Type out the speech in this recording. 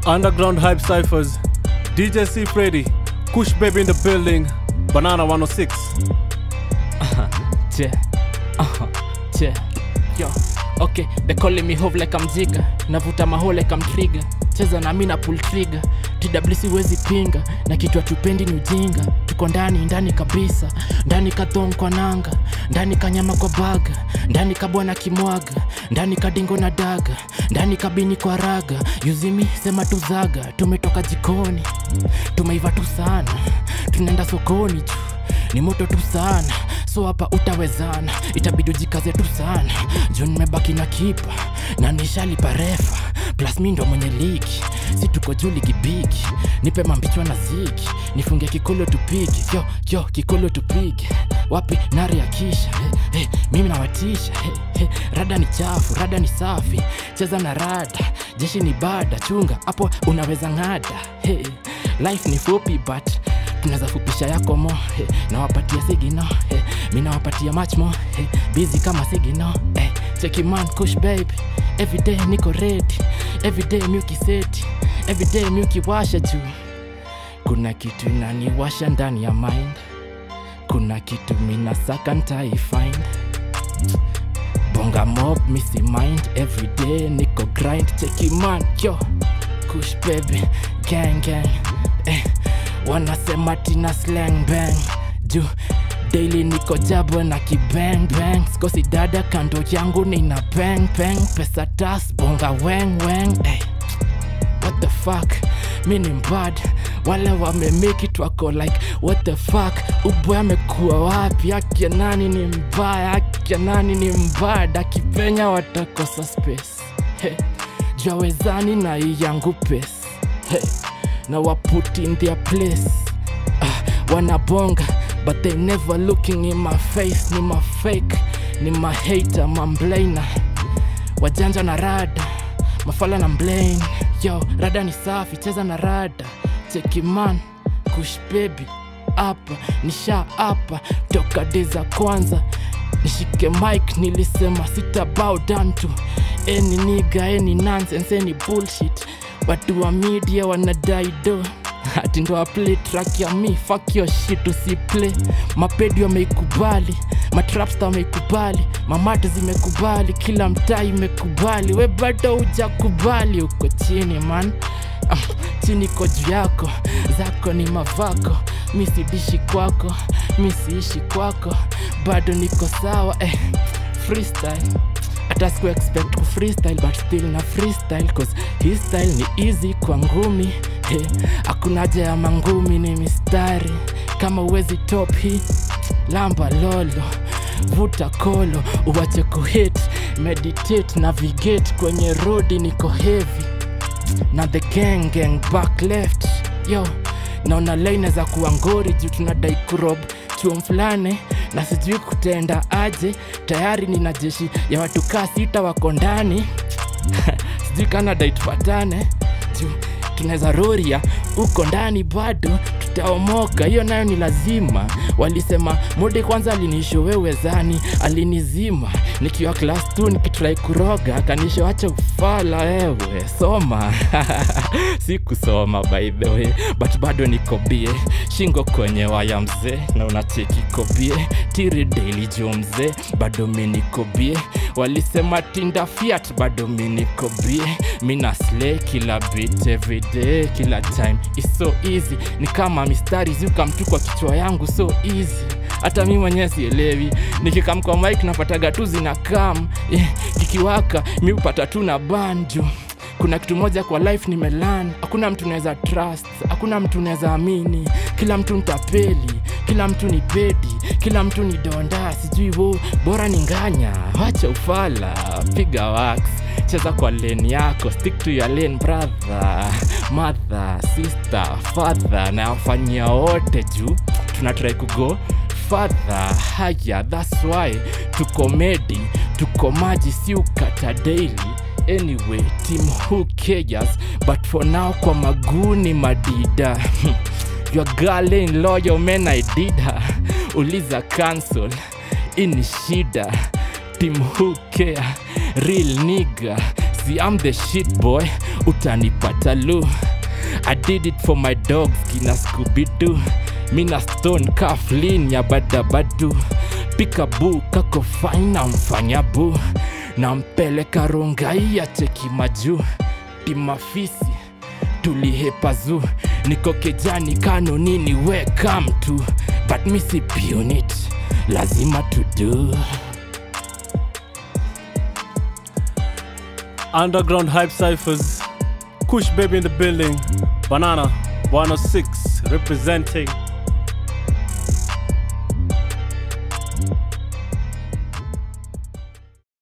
Underground Hype Cyphers, DJ C Freddy, Kush Baby in the building, Banana 106. Yeah. Uh-huh. Yeah. Yo. Okay, they calling me hove like I'm Jigga. Navuta maho like I'm trigger. Cheza na mina pull trigger. TWC wezi pinga na kitu tupendi ni ujinga. Tuko ndani ndani kabisa, ndani kadhong kwa nanga, ndani kanyama kwa baga, ndani kabwana kimwaga, ndani kadingo na daga, ndani kabini kwa raga. Yuzimi sema tuzaga, tumetoka jikoni, tumeiva tu sana, tunaenda sokoni juu ni moto tu sana so hapa utawezana itabidi ujikaze tu sana juu nimebaki na kipa na nishalipa refa plus mi ndo mwenye ligi si tuko juu ligi bigi nipe mambichwa na zigi nifunge kikolo tupige yo yo kikolo tupige wapi nari ya kisha hey, hey, mimi nawatisha hey, hey, rada ni chafu rada ni safi cheza na rada jeshi ni bada chunga hapo unaweza ng'ada hey, life ni fupi but tunaweza fupisha yako mo hey, nawapatia sigino hey, mi nawapatia much mo hey, busy kama sigino hey, cheki man kush baby everyday niko ready everyday miukiseti everyday miukiwasha juu kuna kitu inaniwasha ndani ya mind kuna kitu minasaka ntaifind bonga mob misi mind everyday niko grind cheki man yo kush baby gang gang eh, wanasema tina slang bang juu daily niko jabo na kibang bang sikosi dada kando yangu nina bang bang pesa tas bonga weng weng eh. what the fuck mi ni mbad wale wamemake it wako like what the fuck ubwe amekuwa wapi akia nani ni mbaya akia nani ni mbad akipenya watakosa space hey. jawezani na hii yangu pes hey. na waput in their place ah, wanabonga but they never looking in my face ni mafake ni mahater mamblana wajanja na rada mafala na mblane yo rada ni safi cheza na rada chekiman kush baby hapa nisha hapa toka de za kwanza nishike mike nilisema sita bow down to any niga any nonsense any bullshit watu wa media wanadai do ati ndo aplay track ya mi fuck your shit usiplay mapedi wameikubali matrapsta wameikubali mamate zimekubali kila mtaa imekubali we bado hujakubali uko chini man ah, chini ko juu yako zako ni mavako mi sidishi kwako mi siishi kwako bado niko sawa eh, freestyle hata siku expect ku freestyle but still na freestyle cause hii style ni easy kwa ngumi hey, hakuna haja ya mangumi ni mistari kama uwezi top hii lamba lolo vuta kolo uwache kuhit meditate navigate kwenye rodi niko heavy na the gang gang back left yo naona laine za kuwa ngori juu tunadai kurob chuo fulani na sijui kutenda aje tayari nina jeshi ya watu kaa sita wako ndani sijui kanadai tupatane juu tunaweza roria huko ndani bado tutaomoka hiyo nayo ni lazima walisema mode kwanza alinishowewe alinizima nikiwa klas t nikitrai kuroga akanishoacha ufala wewe soma si kusoma by the way but bado nikobie shingo kwenye waya mzee na unacheki kobie tiri daily jo mzee bado minikobie walisema tinda fiat bado minikobie mina slay kila bit everyday kila time is so easy ni kama mistari ziuka mtu kwa kichwa yangu so easy hata mi mwenyewe sielewi nikikam kwa mike napataga tu zina kam eh, kikiwaka mi upata tu na banjo kuna kitu moja kwa life nimelan hakuna mtu naweza trust hakuna mtu naweza amini kila mtu ntapeli kila mtu ni pedi kila mtu ni donda sijui wo bora ni nganya wacha ufala piga wax cheza kwa lane yako stick to your lane brother mother sister father na wafanyia wote juu tunatrai kugo fadha haya thats why tuko medi tuko maji si ukata daily anyway team who cares but for now kwa maguni madida your girl ain't loyal man i did her uliza cancel ini shida team who care real nigga si I'm the shit boy utanipata lu I did it for my dogs kina Scooby-Doo mina stone kaflin ya badabadu pikabu kako faina mfanya bu nampeleka rongai ya cheki majuu timafisi tulihepa zu niko kejani kano nini weka mtu but misi unit lazima tudu Underground Hype Cyphers. Kush Baby in the building. Banana 106 representing